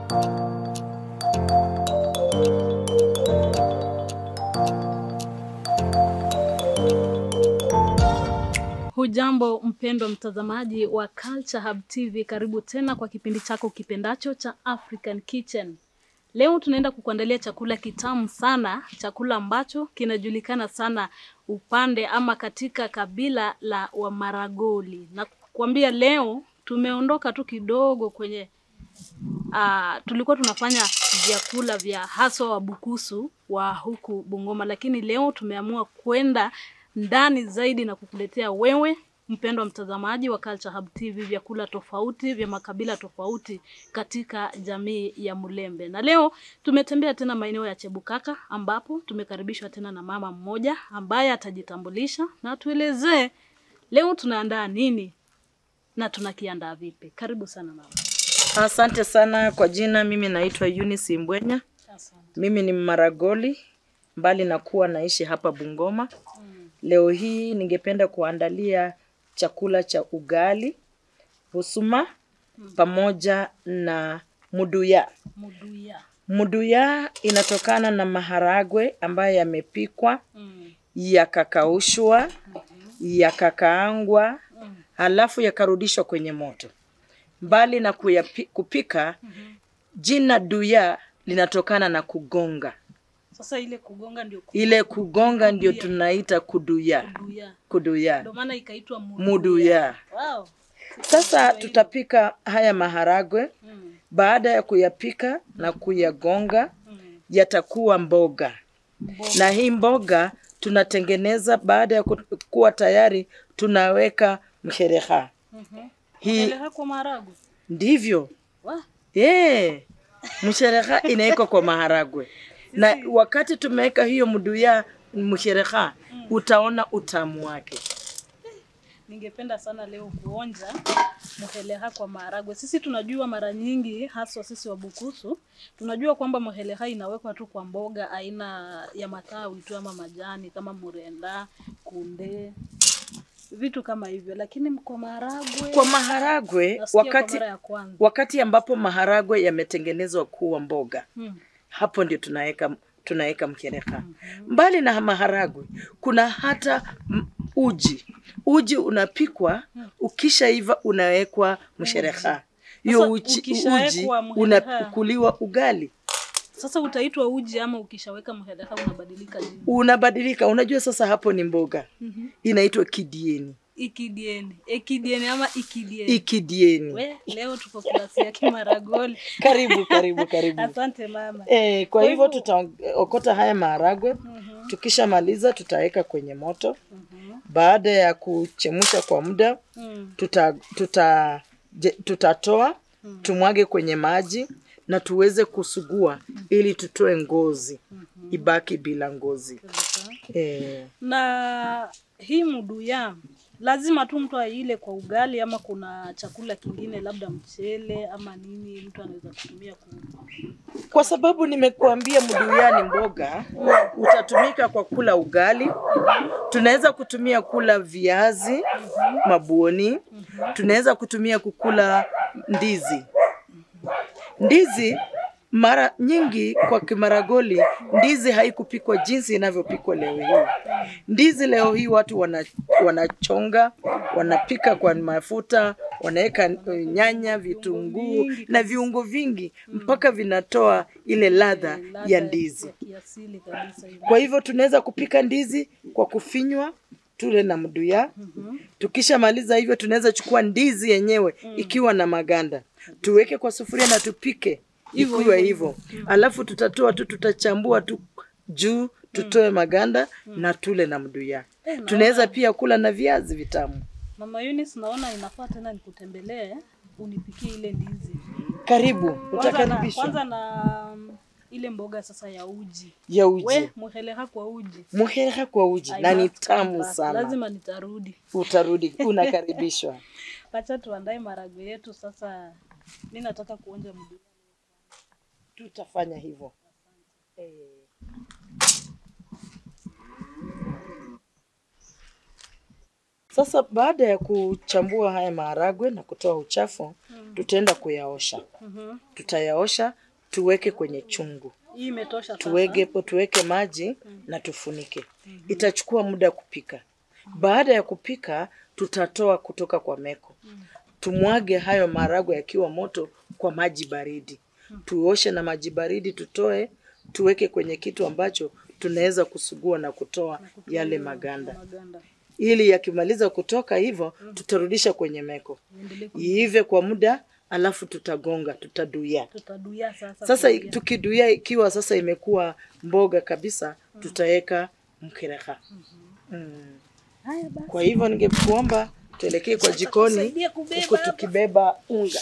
Hujambo mpendwa mtazamaji wa Culture Hub TV, karibu tena kwa kipindi chako kipendacho cha African Kitchen. Leo tunaenda kukuandalia chakula kitamu sana, chakula ambacho kinajulikana sana upande ama katika kabila la Wamaragoli. Na kukwambia leo tumeondoka tu kidogo kwenye uh, tulikuwa tunafanya vyakula vya haswa Wabukusu wa huku Bungoma, lakini leo tumeamua kwenda ndani zaidi na kukuletea wewe mpendwa mtazamaji wa Culture Hub TV vyakula tofauti vya makabila tofauti katika jamii ya Mulembe. Na leo tumetembea tena maeneo ya Chebukaka ambapo tumekaribishwa tena na mama mmoja ambaye atajitambulisha na tuelezee leo tunaandaa nini na tunakiandaa vipi. Karibu sana mama. Asante sana kwa jina, mimi naitwa Eunice Mbwenya. Mimi ni Mmaragoli, mbali na kuwa naishi hapa Bungoma. Leo hii ningependa kuandalia chakula cha ugali, busuma pamoja na muduya. Muduya. Muduya inatokana na maharagwe ambayo yamepikwa, Mm. yakakaushwa, yakakaangwa, halafu yakarudishwa kwenye moto. Mbali na kuyapi, kupika, jina duya linatokana na kugonga. Sasa ile kugonga ndio ku- Ile kugonga ndio tunaita kuduya, kuduya. kuduya, Ndio maana ikaitwa muduya. muduya. Wow. Sasa tutapika haya maharagwe. Mm. Baada ya kuyapika na kuyagonga, Mm. yatakuwa mboga. Na hii mboga tunatengeneza baada ya ku- kuwa tayari, tunaweka mhereha. Mhm. Hii Eleha kwa maharagwe. ndivyo Wa? Eh, mshereha inawekwa kwa maharagwe na wakati tumeweka hiyo mduya mshereha, utaona utamu wake. Ningependa sana leo kuonja muheleha kwa maharagwe. Sisi tunajua mara nyingi, haswa sisi Wabukusu, tunajua kwamba muheleha inawekwa tu kwa mboga aina ya matawi tu ama majani kama murenda, kunde, vitu kama hivyo, lakini kwa maharagwe Kwa maharagwe nasikia kwa wakati, mara ya kwanza. wakati ambapo maharagwe yametengenezwa kuwa mboga, Hmm. hapo ndio tunaweka tunaweka mkereha. Mbali na maharagwe, kuna hata m- uji. Uji unapikwa, ukishaiva unawekwa mshereha. Hiyo Sasa uji, uji ukishawekwa mhereha- unakuliwa ugali Sasa utaitwa uji ama ukishaweka muheleha unabadilika jina? unabadilika. Unajua sasa hapo ni mboga Mhm. inaitwa kidieni, Ikidieni, ekidieni ama ikidieni. ikidieni. We, leo tuko klasi ya Kimaragoli. Karibu, karibu, karibu. Asante mama. E, kwa Kwa hivyo hivyo- tutaokota haya maharagwe. Mhm, Tukishamaliza tutaweka kwenye moto. mhm, Baada ya kuchemsha kwa muda, mm, tuta, tuta, je- tutatoa tumwage kwenye maji na tuweze kusugua ili tutoe ngozi ibaki bila ngozi. kabisa. E, Na hii muduya lazima tu mtu aile kwa ugali ama kuna chakula kingine labda mchele ama nini mtu anaweza kutumia ku... kwa sababu nimekuambia mduya ni mboga, utatumika kwa kula ugali. Tunaweza kutumia kula viazi mabuoni, tunaweza kutumia kukula ndizi. Ndizi mara nyingi kwa Kimaragoli, ndizi haikupikwa jinsi inavyopikwa leo hii. Ndizi leo hii watu wana, wanachonga, wanapika kwa mafuta, wanaweka eh, nyanya, vitunguu na viungo vingi mpaka vinatoa ile ladha ya ndizi. kiasili kabisa hivi. Kwa hivyo tunaweza kupika ndizi kwa kufinywa tule na mduya. Tukishamaliza hivyo, tunaweza chukua ndizi yenyewe ikiwa na maganda tuweke kwa sufuria na tupike ikiwa hivyo, alafu tutatoa tu, tutachambua tu juu tutoe maganda na tule na mduya. Tunaweza pia kula na viazi vitamu. Mama Eunice, naona inafaa tena nikutembelee unipikie ile ndizi. Karibu, Kwanza na, utakaribishwa kwanza na mm, ile mboga sasa ya uji. ya We, uji muheleha kwa uji. muheha kwa uji I na ni must come tamu back. sana. Lazima nitarudi. Utarudi, unakaribishwa. Wacha tuandae maragwe yetu sasa. Mi nataka kuonja mdu. Tutafanya hivyo. Eh. Sasa baada ya kuchambua haya maharagwe na kutoa uchafu, tutaenda kuyaosha. Mhm. Tutayaosha tuweke kwenye chungu, Hii imetosha sasa. tuweke tuweke maji na tufunike. Itachukua muda kupika. Baada ya kupika, tutatoa kutoka kwa meko, tumwage hayo maharagwe yakiwa moto kwa maji baridi, tuoshe na maji baridi, tutoe tuweke kwenye kitu ambacho tunaweza kusugua na kutoa yale maganda Maganda. ili yakimaliza kutoka hivyo tutarudisha kwenye meko Iendelee ku- iive kwa muda, alafu tutagonga, tutaduya. Tutaduia sasa. Sasa kuingia. tukiduya, ikiwa sasa imekuwa mboga kabisa, tutaweka mkereha. Mm. Haya basi. Kwa hivyo ningekuomba tuelekee kwa jikoni tusaidie kubeba huku hapa. tukibeba unga.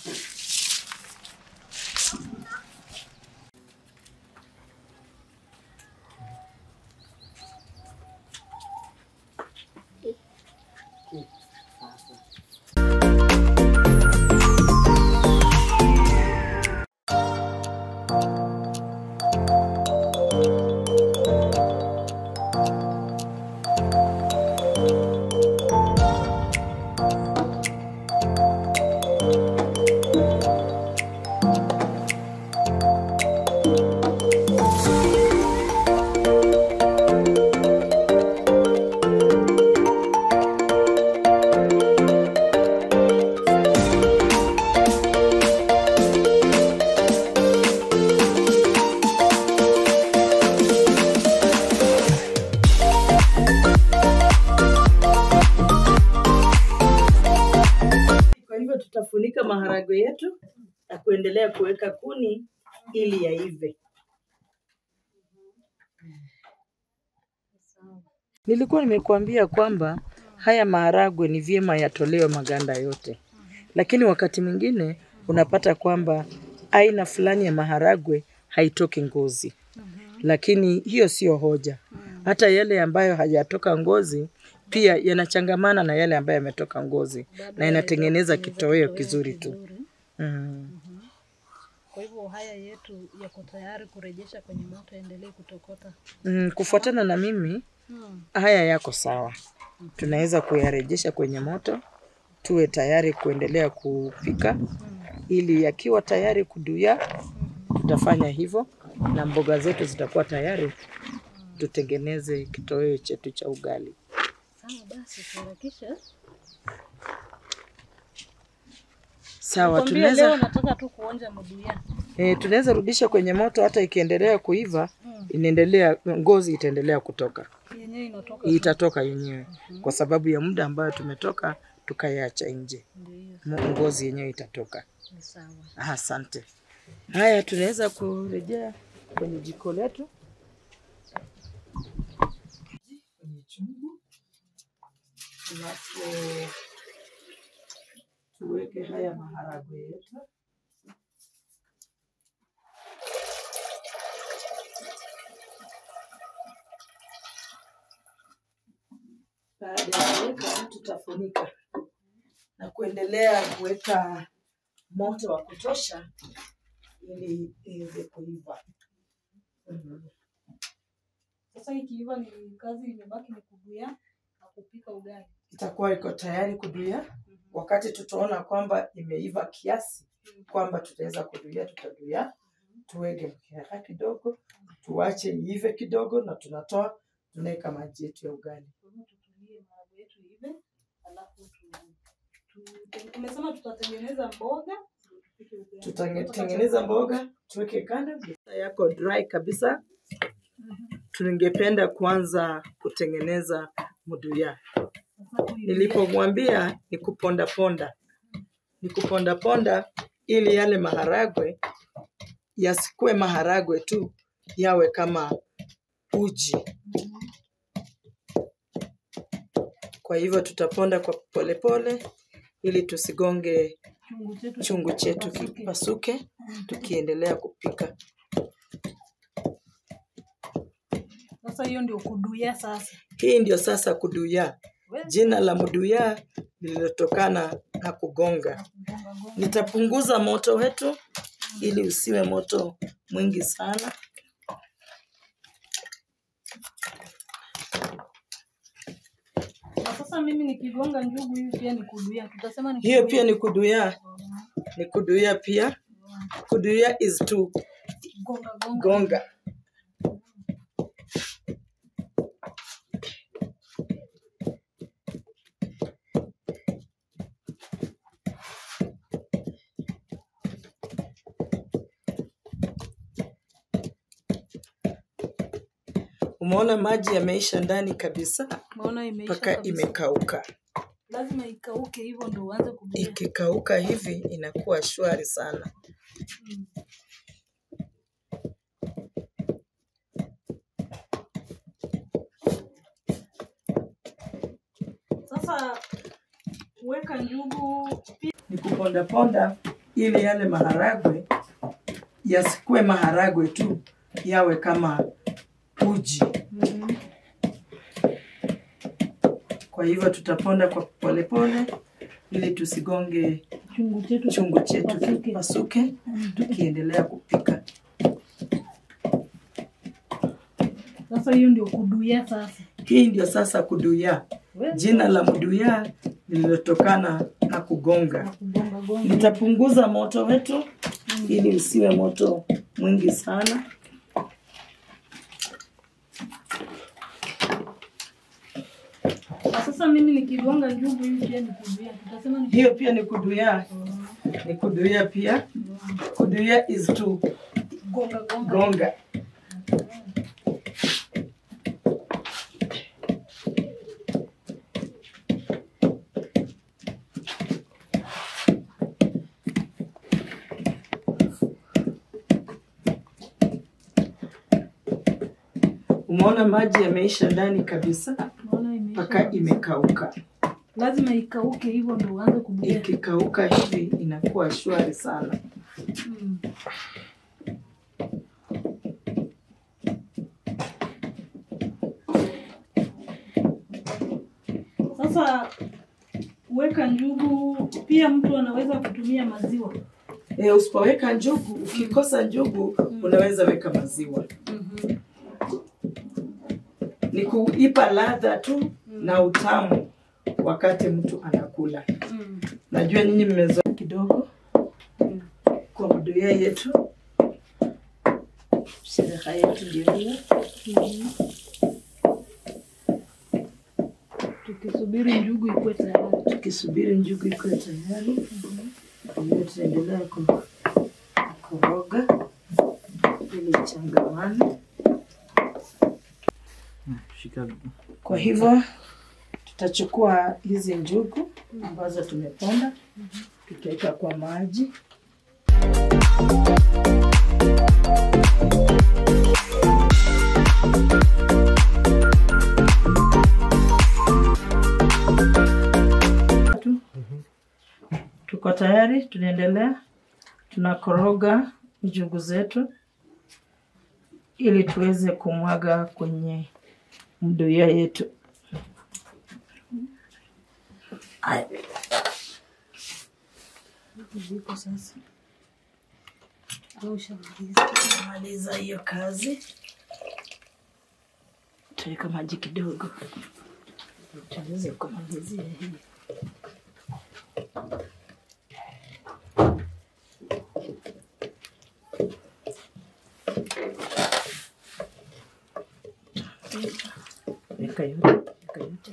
Kwa hivyo tutafunika maharagwe yetu na kuendelea kuweka kuni ili yaive. Nilikuwa nimekuambia kwamba haya maharagwe ni vyema yatolewe maganda yote, lakini wakati mwingine unapata kwamba aina fulani ya maharagwe haitoki ngozi, lakini hiyo sio hoja. Hata yale ambayo hayatoka ngozi pia yanachangamana na yale ambayo yametoka ngozi na inatengeneza kitoweo kizuri tu. Vizuri. Mm. Kwa hivyo haya yetu yako tayari kurejesha kwenye moto, endelee kutokota. Mm, kufuatana na mimi Hmm. haya yako sawa, tunaweza kuyarejesha kwenye moto, tuwe tayari kuendelea kupika, ili yakiwa tayari kuduya, tutafanya hivyo na mboga zetu zitakuwa tayari, tutengeneze kitoweo chetu cha ugali. Sawa basi, tuharakishe. Sawa, Kwambia leo tunaweza nataka tu kuonja mabuya. e, tunaweza rudisha kwenye moto, hata ikiendelea kuiva inaendelea, ngozi itaendelea kutoka, Yenyewe inatoka. itatoka yenyewe kwa sababu ya muda ambayo tumetoka tukaiacha nje, Ndio hiyo, Mo- ngozi yenyewe itatoka. ni sawa. Ah, Asante. Haya, tunaweza kurejea kwenye jiko letu kwenye chungu, alafu tuweke haya maharagwe yetu. Baada ya kuweka, tutafunika na kuendelea kuweka moto wa kutosha ili iweze kuiva. Mhm. Sasa ikiiva ni kazi imebaki ni kubuya na kupika ugali. Itakuwa iko tayari kuduya. Wakati tutaona kwamba imeiva kiasi kwamba tutaweza kuduya, tutaduya, tuweke mkera kidogo, tuache iive kidogo, na tunatoa tunaweka maji yetu ya ugali. Kwa hivyo tutulie maharagwe yetu ive, alafu tu, tu, tumesema tutatengeneza mboga ndio tupike ugali. Tutatengeneza mboga tuweke kando, Mafuta yako dry kabisa. Tungependa kuanza kutengeneza muduya. Sasa huyu Nilipomwambia ni kuponda ponda, ni kuponda ponda ili yale maharagwe yasikue maharagwe tu, yawe kama uji. Kwa hivyo tutaponda kwa polepole ili tusigonge chungu chetu chungu chetu kipasuke. kipasuke, tukiendelea kupika. Sasa hiyo ndio kuduya sasa. Hii ndio sasa kuduya, We, jina la muduya lililotokana na kugonga. gonga gonga. Nitapunguza moto wetu ili usiwe moto mwingi sana. Na sasa Sasa mimi nikigonga njugu hivi pia ni kuduia, tutasema ni Hiyo pia ni kuduya, ni kuduya pia. Kuduya is to gonga gonga. gonga. Umeona maji yameisha ndani kabisa Maona imeisha mpaka kabisa. imekauka. Lazima ikauke hivyo ndio uanze kuduia. Ikikauka hivi inakuwa shwari sana. Mm. Sasa weka njugu pia. Ni kuponda ponda ili yale maharagwe yasikue maharagwe tu, yawe kama uji. Mhm. Kwa hivyo tutaponda kwa polepole ili tusigonge Chungu chetu chungu chetu Pasuke. kipasuke, tukiendelea kupika. Sasa hiyo ndio kuduia sasa. Hii ndio sasa kuduya, We, jina la mduya lililotokana na kugonga. kugonga gonga. Nitapunguza moto wetu ili usiwe moto mwingi sana. Na Sasa mimi nikigonga njugu hivi pia ni kuduia, tutasema ni Hiyo pia ni kuduya, ni kuduya pia. Kuduya is to gonga gonga. gonga. Umeona maji yameisha ndani kabisa Maona imeisha. mpaka kabisa. imekauka. Lazima ikauke hivyo ndio uanze kuduia. Ikikauka hivi inakuwa shwari sana. Mm. Sasa weka njugu, pia mtu anaweza kutumia maziwa. E, usipoweka njugu, ukikosa njugu unaweza weka maziwa. Mhm. Ni kuipa ladha tu na utamu wakati mtu anakula. Mm. Najua nyinyi mmezoea kidogo Mm. kwa mduya yetu. Shereha yetu ndio hiyo. Mhm. Tukisubiri njugu ikuwe tayari. Tukisubiri njugu iko tayari, kwa hiyo tunaendelea ku- kukoroga ili ichangamane. Shika Kwa hivyo tutachukua hizi njugu ambazo tumeponda, tutaweka kwa maji. Tuko tayari, tunaendelea, tunakoroga njugu zetu ili tuweze kumwaga kwenye mduya yetu. Aya. Viko sasa. Au ushamaliza? Maliza hiyo kazi, tutaweka maji kidogo tuweze kumalizia hii. Weka yote, weka yote.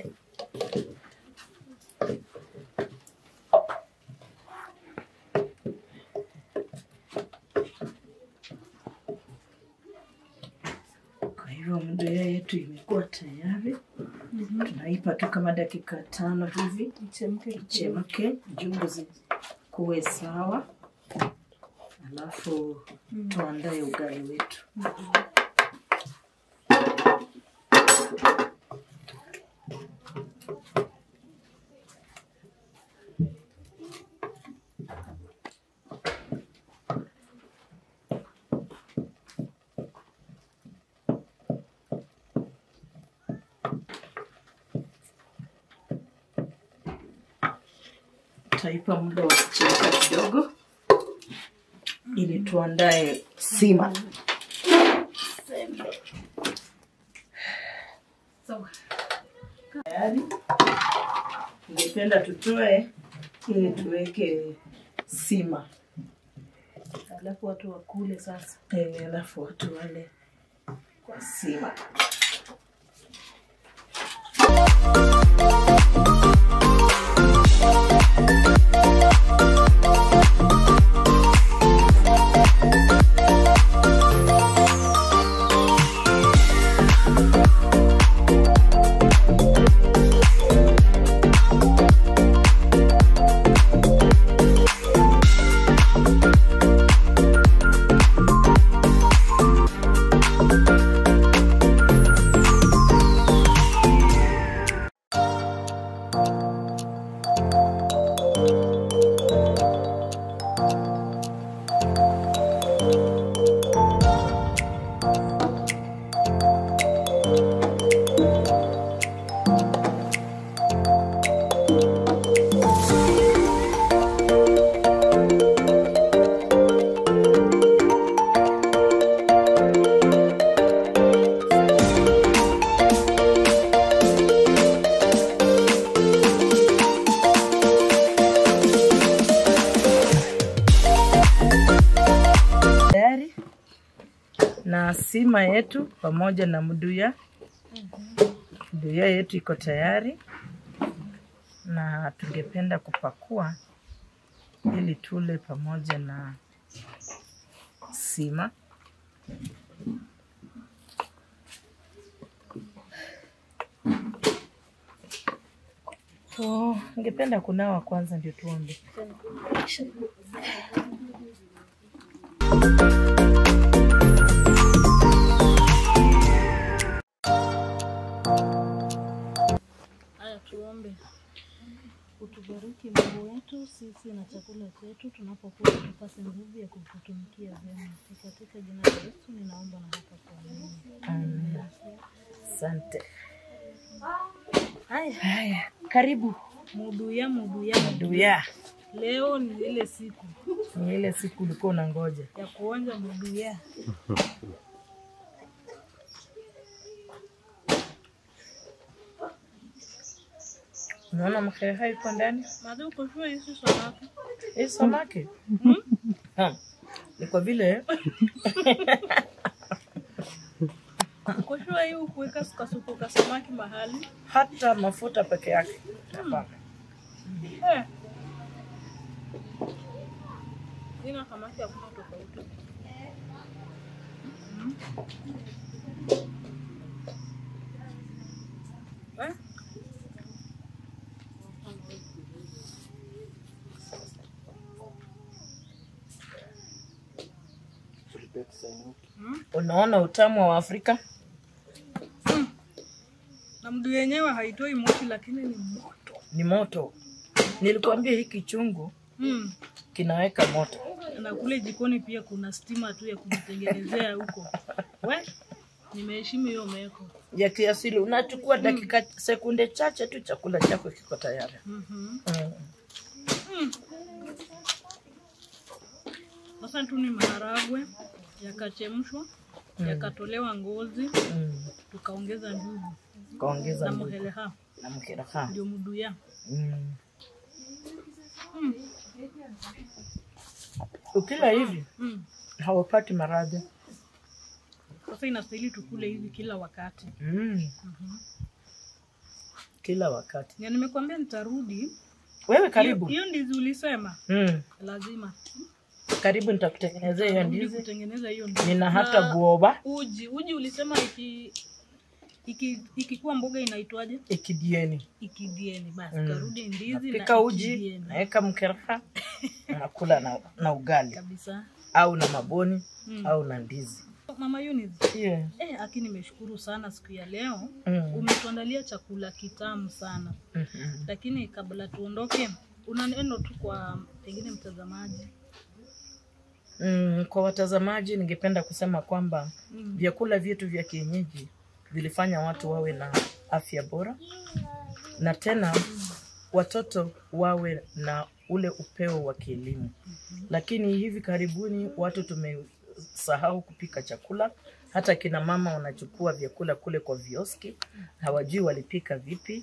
Kwa hivyo mdoya yetu imekuwa tayari. Tunaipa tu kama dakika tano hivi Ichemke. ichemke, njugu zikuwe sawa, alafu tuandae ugali wetu. Tutaipa muda wa kuchemka kidogo ili tuandae sima. Sawa. Tayari Ningependa tutoe ili tuweke sima, Alafu watu wakule sasa. Eh, alafu watu wale kwa sima. tayari na sima yetu pamoja na mduya. Mduya yetu iko tayari na tungependa kupakua ili tule pamoja na sima. So, ningependa kunawa kwanza ndio tuombe. Haya, tuombe. Utubariki Mungu wetu sisi na chakula chetu, tunapokula tupate nguvu ya kukutumikia vyema. Ni katika jina la Yesu ninaomba na hata kuamini. Amen. Asante. Haya, haya, karibu Muduya, muduya, Duya. leo ni ile siku Ni ile siku ulikuwa unangoja. ya kuonja muduya. Unaona mkeha yuko ndani? Madam, uko sure hizi samaki? Hii samaki Ha, ni kwa vile Uko sure hii ukuweka kasuku ka samaki mahali? hata mafuta peke yake hapana. Eh. Ina samaki hakuna tofauti. Mm. Eh? Mm. Unaona utamu wa Afrika? Na mdu yenyewe haitoi moshi lakini ni moto. Ni moto. Nilikuambia hiki chungu Mm. kinaweka moto. Na kule jikoni pia kuna stima tu ya kujitengenezea huko. We, nimeheshimu hiyo meko. ya kiasili. Unachukua dakika sekunde chache tu, chakula chako kiko tayari. Mhm. Mm. Sasa tu ni maharagwe yakachemshwa, yakatolewa ngozi, Mm. tukaongeza njugu Kaongeza na njugu muheleha, na mkeraha. ndio muduya. Mm. Ukila hivi Mm. haupati maradhi. Sasa inastahili tukule hivi kila wakati. Mm. Kila wakati. Na nimekuambia nitarudi. Wewe Hiyo- karibu. Hiyo ndizi ulisema Mm. lazima Karibu nitakutengenezea hiyo rudi ndizi. kutengeneza hiyo ndizi. Nina hata Na buoba Uji, uji ulisema iki iki ikikuwa mboga inaitwaje? ikidieni. Ikidieni. Basi Mm. karudi ndizi Napika na uji, ikidieni. naweka mkeraha, nakula na, na ugali kabisa. au na maboni Mm. au na ndizi. Mama Eunice, Yeah. eh, aki nimeshukuru sana siku ya leo. Mm. Umetuandalia chakula kitamu sana, Mhm. lakini kabla tuondoke, una neno tu kwa pengine mtazamaji? Mm, kwa watazamaji ningependa kusema kwamba Mm. vyakula vyetu vya kienyeji vilifanya watu wawe na afya bora na tena watoto wawe na ule upeo wa kielimu. Lakini hivi karibuni watu tumesahau kupika chakula. Hata kina mama wanachukua vyakula kule kwa vioski, hawajui walipika vipi,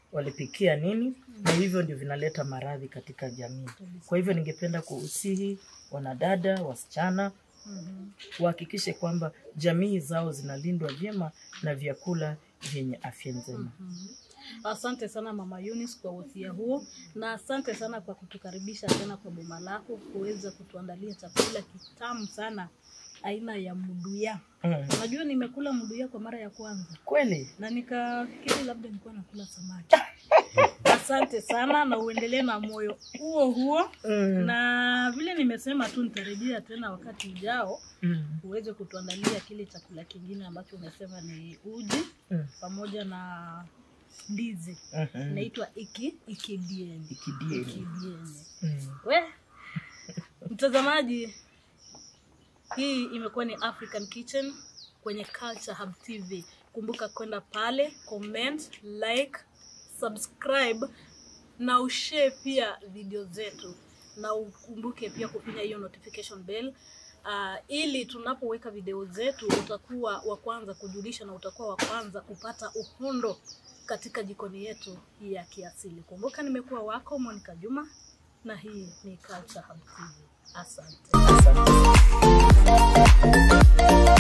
walipikia nini, na hivyo ndio vinaleta maradhi katika jamii. Kwa hivyo ningependa kuusihi wanadada, wasichana wahakikishe kwamba jamii zao zinalindwa vyema na vyakula vyenye afya njema. Asante sana Mama Eunice kwa wosia huo, na asante sana kwa kutukaribisha tena kwa boma lako kuweza kutuandalia chakula kitamu sana aina ya mduya. Mm. Unajua nimekula mduya kwa mara ya kwanza Kweli na nikafikiri labda nilikuwa nakula samaki. Asante sana na uendelee na moyo huo huo, mm. na vile nimesema tu nitarejea tena wakati ujao Mm. uweze kutuandalia kile chakula kingine ambacho umesema ni uji Mm. pamoja na ndizi Mhm. inaitwa iki ikidieni Ikidieni. ikidieni. Mm. We mtazamaji, hii imekuwa ni African Kitchen kwenye Culture Hub TV. Kumbuka kwenda pale, comment, like, subscribe na ushare pia video zetu, na ukumbuke pia kufinya hiyo notification bell uh, ili tunapoweka video zetu utakuwa wa kwanza kujulisha na utakuwa wa kwanza kupata uhondo katika jikoni yetu ya kiasili. Kumbuka nimekuwa wako Monica Juma na hii ni Culture Hub TV. Asante. Asante.